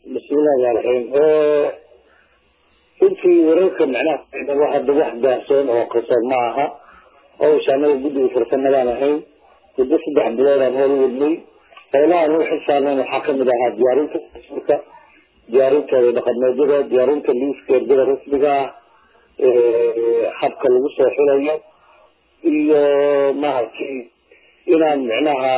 bismillahi rahmaan raxiim runtii wararka macnaha hadda wax daahsoon oo qarsoon ma aha hawsha anaga guddiga farsamadaan ahayn muddo saddex biloodaan hool wadnay howlahan u xilsaarnayn waxaa kamid ahaa diyaarinta dastuurka diyaarinteeda dhaqameedyada diyaarinta liiska ergada rasmiga ah habka lagu soo xilayo iyo maaragtay inaan micnaha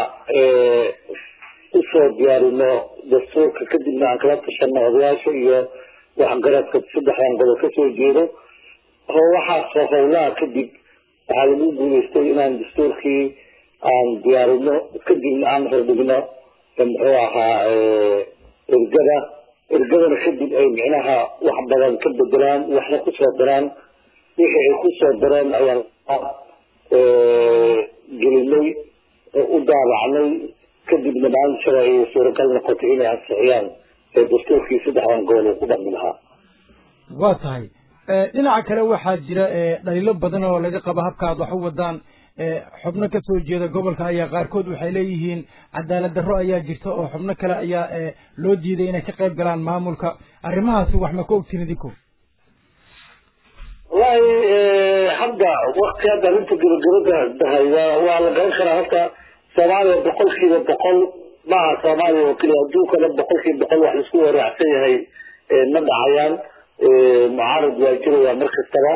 usoo diyaarino dastuurka kadibna aan kala tashano odayaasha iyo waxgaradka saddexdan gobol kasoo jeedo waxaasoo howlaha kadib waxaa lagu guuleystay inaan dastuurkii aan diyaarino kadibna aan hordhigno muxuu ahaa ergada ergadana kadib ay micnaha wax badan ka bedelaan waxna kusoo daraan wixii ay kusoo dareen ayaan gelinay u daabacnay kadibna maalin shala ay suuragal noqotay inay ansixiyaan dastuurkii saddexdan gobol uu ku dhaqmi lahaa waa tahay dhinaca kale waxaa jira dhaliilo badan oo laga qabo habka aad wax u wadaan xubno kasoo jeeda gobolka ayaa qaarkood waxay leeyihiin cadaalad darro ayaa jirta oo xubno kale ayaa loo diiday inay ka qayb galaan maamulka arrimahaasi wax ma ka ogtiin idinku wallahi hadda wakti hadda arrinta gabagabada dahay waa waa la garan karaa horta soomaaliya boqol kiiba boqol maaha soomaaliya oo keliya adduunkana boqol kiiba boqol wax laisku waraacsan yahay ma dhacayaan mucaarad waa jiraya mar kastaba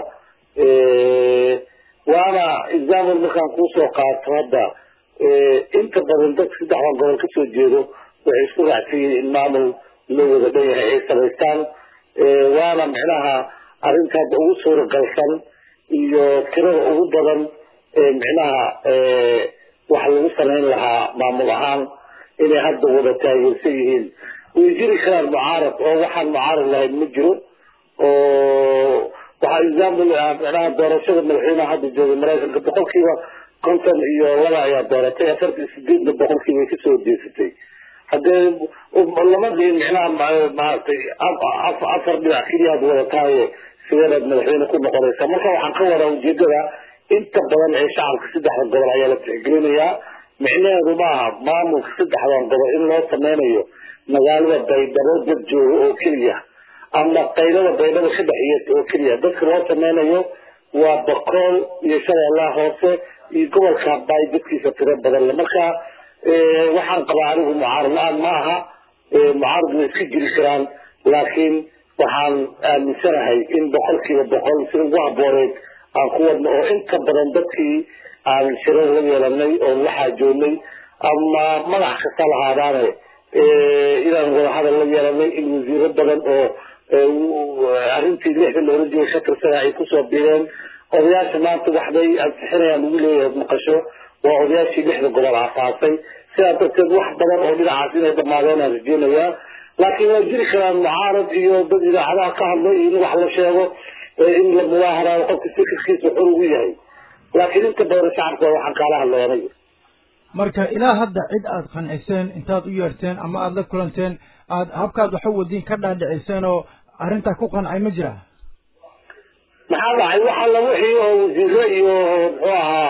waana example markaan kuusoo qaato hadda inta badan dadka saddexdan gobol kasoo jeedo waxay isku raacsan yihiin in maamul loo wada dhan yahay ay samaystaan waana micnaha arrinta hadda ugu suuragalsan iyo tirada ugu badan micnaha wax lagu samayn lahaa maamul ahaan inay hadda wada taageersan yihiin way jiri karaan mucaarad oo waxaan mucaarad lahayn ma jiro oo waxaa example micnaha doorashada madaxweynaha hadda joogay maraykanka boqolkiiba konton iyo laba ayaa dooratay afartan sideedna boqolkiiba ay kasoo deesatay haddee lama dhihin micnaha maaragtay afar dhinac keliya ad wadataaye sideedaad madaxweyne ku noqonaysa marka waxaan ka wadaa ujeedada inta badan ee shacabka saddexda gobol ayaa la tixgelinayaa micnaheedu maaha maamulka saddexdan gobol in loo sameynayo magaalada baydhabo dad jooga oo keliya ama qaylada baydhabo ka dhexiyata oo keliya dadka loo sameynayo waa bakool iyo shabeellaha hoose iyo gobolka baay dadkiisa tiro badan le marka waxaan qabaa anigu mucaarad la-aan ma aha mucaarad way iska jiri karaan laakiin waxaan aaminsanahay in boqolkiiba boqol si ugu habooneed aan ku wadno oo inta badan dadkii aan shirar la yeelanay oo la xaajoonay ama magax kasta lahaadaane inaan wadahadal la yeelanay in wasiiro badan oo arrintii lixda loola jeeday ka tirsana ay kusoo biireen odayaasha maanta waxbay ansixinayaan lagu leeyahay maqasho waa odayaashii lixda gobol aasaasay sidaa darteed wax badan oo dhinacaas inay dhamaadeen aan rajeynayaa laakiin waa jiri karaan mucaarad iyo dad idaacadaha ka hadlay in wax la sheego in la mudaaharayo qofka fikirkiisa xor ugu yahay laakiin inta badan shacabka waxaan kaala hadlay anaga marka ilaa hadda cid aad qanciseen intaad u yeerteen ama aada la kulanteen aad habkaad waxa wadiin ka dhaadhiciseen oo arrintaa ku qancay ma jira maxaa dhacay waxa la wixii oo wasiiro iyo muxuu ahaa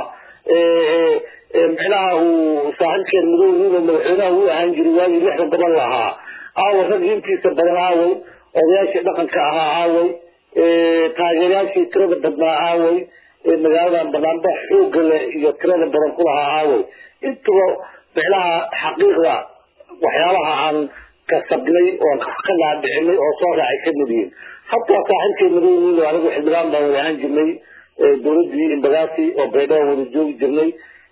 micnaha uu saaxiibkeen madowgiiba madaxweynaha uu ahaan jiray waagii lixda gobol lahaa aaway rag intiisa badan aaway odayaashii dhaqanka ahaa aaway taageerayaashii tirada badnaa aaway magaaladan banaanba xooga leh iyo tirada badan ku lahaa aaway intuba micnaha xaqiiqda waxyaabaha aan kasabnay oon ka dhaadhicinay oo soo raacay ka mid yihiin hataa saaxiibkay madowgiiba anigu xildhibaan baan wada ahaan jirnay dowladdii imbagaasi oo baydhabo wada joogi jirnay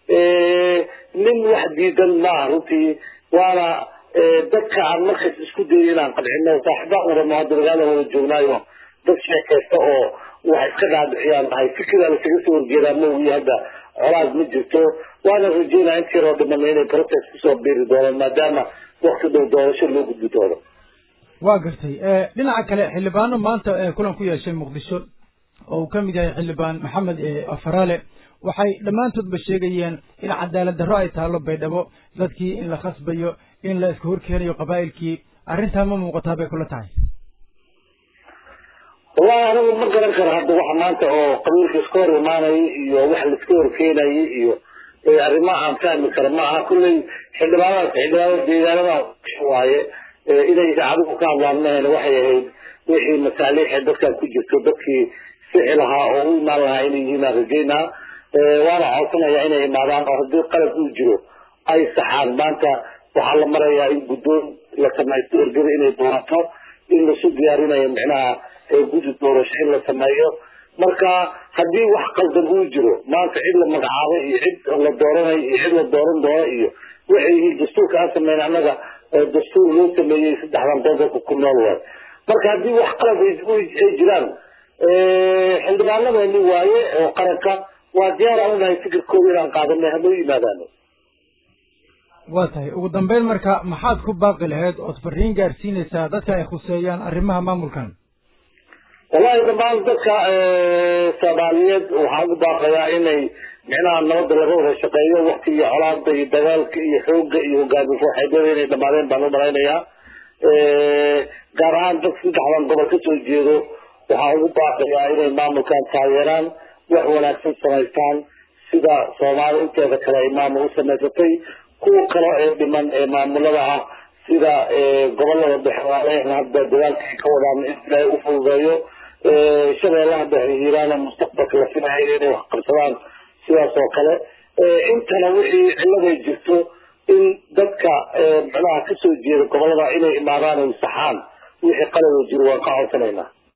nin wax diidan maaha runtii waana dadka aan markaas isku dayay inaan qancino saaxiibaan wadano hadda magaalada wada joognaayo dad sheekaysta oo wax iska dhaadhiciyaan nahay fikirdaa lasaga soo horjeedaa maogi hadda colaad ma jirto waana rajeynaa intii loo dhimana inay process kusoo biiri doonaan maadaama wakti dhow doorasho loo gudbi doono waa gartay dhinaca kale xildhibaano maanta kulan ku yeeshay muqdisho oo uu ka mid yahay xildhibaan maxamed afaraale waxay dhammaantoodba sheegayeen in cadaalad darro ay taalo baydhabo dadkii in la khasbayo in la iska horkeenayo qabaa'ilkii arrintaa ma muuqataa bay kula tahay wallahi anigu ma garan karo hadda waxa maanta oo qabiilka iska hor imaanayay iyo wax laiska horkeenayay iyo arrimo aan fahmi karo ma aha kulley xildhibaanadaas xildhibaanada deegaanada waaye inay idaacadigu ka hadlaan mahayna waxay ahayd wixii masaaliixa dadkan ku jirto dadkii sixi lahaa oo u imaan lahaa inay yihiin aan rajeynaa waana codsanaya inay imaadaan oo haddii qalab uu jiro ay saxaan maanta waxaa la marayaa in guddoon la samaysto ergada inay doorato in lasu diyaarinayo micnaha guddi doorasho in la sameeyo marka haddii wax qaldan uu jiro maanta cid la magacaabay iyo cid la dooranayo iyo cid la dooran doono iyo waxay yihiin dastuurka aan sameyn annaga dastuur loo sameeyey saddexdan gobolka ku nool waay marka haddii wax qalad ay jiraan xildhibaanadeeni waaye oo qaranka waa diyaar aan unahay fikirkooda inaan qaadanay hanoo yimaadaano waa tahay ugu dambeyn marka maxaad ku baaqi lahayd ood fariin gaarsiinaysaa dadka ay khuseeyaan arrimaha maamulkan wallahi dhamaan dadka soomaaliyeed waxaan ugu baaqayaa inay micnaha nabadda laga wada shaqeeyo waktigii colaada iyo dagaalka iyo xoogga iyo hogaami kooxeedyada inay dhamaadeen baan u malaynayaa gaar ahaan dad saddexdan gobol ka soo jeedo waxaan ugu baaqayaa inay maamulkan taageeraan wax wanaagsan samaystaan sida soomaali inteeda kale ay maamul u samaysatay kuwa kale ee dhiman ee maamulada ah sida gobolada dhexe waaleehna hadda dagaalka ay ka wadaan in ilaahay u fududeeyo shabeellaha dhexe hiiraana mustaqbalka la filayo inay wax qabsadaan sidaas oo kale intana wixii cilladay jirto in dadka micnaha kasoo jeeda gobolada inay imaadaan ay saxaan wixii qalada jiro waan ka codsanaynaa